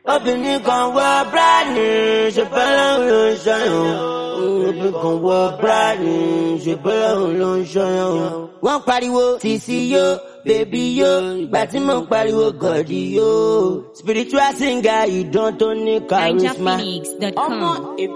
obìnrin kan wọ bíráàdì ṣùgbọ́n ló ń ṣọyàn obìnrin kan wọ bíráàdì ṣùgbọ́n ló ń ṣọyàn. wọ́n pariwo sisi yo bèbí yo ìgbà tí mo pariwo gọ̀dí yo spiritual singer ìdán tó ní charisma. NigerPhoenix.com.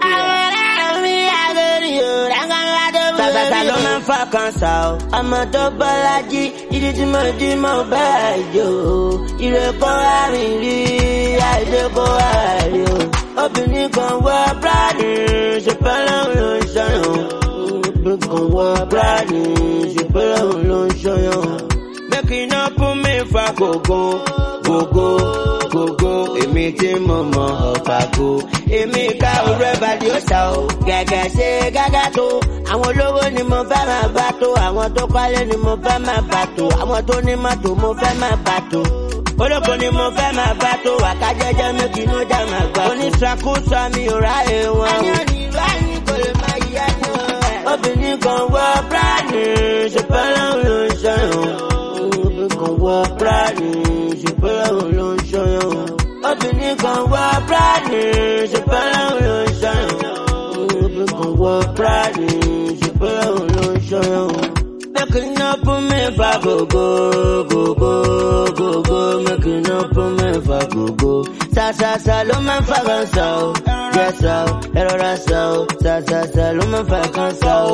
Tàtàtà ló máa ń fa kanṣa o. Ọmọ tó bọ́lájí, ìdí tí mo dí mo bá àjò o. Ire kó àrìn rí, àìdè kó àrí o. Obìnrin kan wọ bíráàdì, ṣùgbọ́n lòun ló ń ṣọyàn o. Obìnrin kan wọ bíráàdì, ṣùgbọ́n lòun ló ń ṣọyàn o. Make you no put me for gogo, gogo, gogo. Èmi tí mo mọ ọ̀pàgò. Èmi ká orú ẹ̀ bá di òòṣà o. Gẹ̀gẹ̀ ṣe gágá tó. Àwọn olówó ni mo fẹ́ máa bá tó. Àwọn tó kọ́lé ni mo fẹ́ máa bá tó. Àwọn tó ní mọ́tò mo fẹ́ máa bá tó. Olóko ni mo fẹ́ máa bá tó. Àkájẹ́jẹ́ méjì ló já máa gbà. Oníṣàkóso mi ò ráyè wọn. Ẹyán ni ìbáyìí kò lè máa yá ni wọn. Obìnrin kan wọ bíráàdì, ṣùgbọ́n lòun ló ń ṣọyàn obìnrin kan wọ bíráàdì ṣùgbọ́n òun ló ń ṣọyàn. obìnrin kan wọ bíráàdì ṣùgbọ́n òun ló ń ṣọyàn. obìnrin kan wọ bíráàdì ṣùgbọ́n òun ló ń ṣọyàn. Making up for me for go go go go go go making up for me for go go. Sa sa sa ló máa ń fa kan sa o. Jẹ́ sa o, ẹ rọra sa o. Sa sa sa ló máa ń fa kan sa o.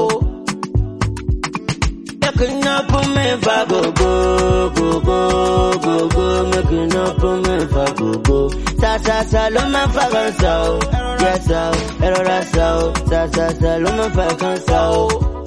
Making up for me for go go go go go go making up for me for go go. Sa sa sa ló máa ń fa kan sa o. Jẹ́ sa o, ẹ rọra sa o. Sa sa sa ló máa ń fa kan sa o.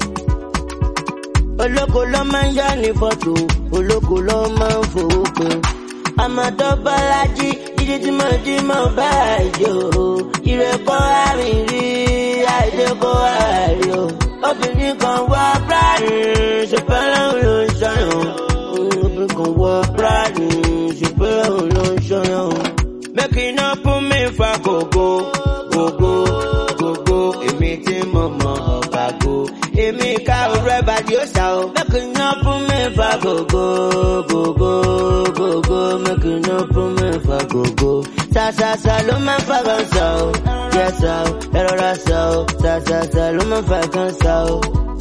Olóko ló máa ń yá ní fọ́tò, olóko ló máa ń fowó pé. Àmọ̀tọ́ Bọ́lájí, ìdí tí mo jí mo bá àjò. Ire kó àrìn rí, àìdè kó àrí o. Obìnrin kan wọ bíráàdì, ṣùgbọ́n lòun ló ń ṣọyàn. Obìnrin kan wọ bíráàdì, ṣùgbọ́n lòun ló ń ṣọyàn. Making up for me for gogo, gogo, gogo. Èmi tí mo mọ ọ̀bàgò. Èmi ká orú ẹ̀ bá di òòṣà o. Making up for me for gogo, gogo, gogo. Making up for me for gogo. Sa sa sa ló máa ń fa kan sa o. Jẹ́ sa o, ẹ rọra sa o. Sa sa sa ló máa ń fa kan sa o.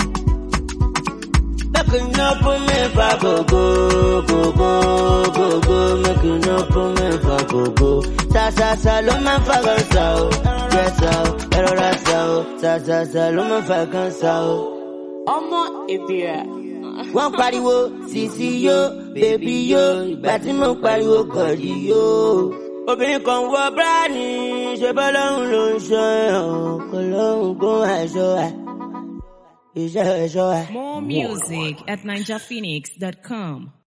Making up for me for gogo, gogo, gogo. Making up for me for gogo. Sa sa sa ló máa ń fa kan sa o. Jẹ́ sa o, ẹ rọra sa o. Sa sa sa ló máa ń fa kan sa o Ọmọ ìbíra. wọ́n pariwo sisi yo bèbí yo ìgbà tí mo pariwo gọ̀dí yo. obìnrin kan wọ bíráàdì ṣe bọ́ lọ́hùn ló ń ṣọ́ ẹ̀ kò lọ́hùn kó aṣọ ẹ̀ iṣẹ́ ẹ̀ṣọ́ ẹ̀. More music at NigerPhoenix.com.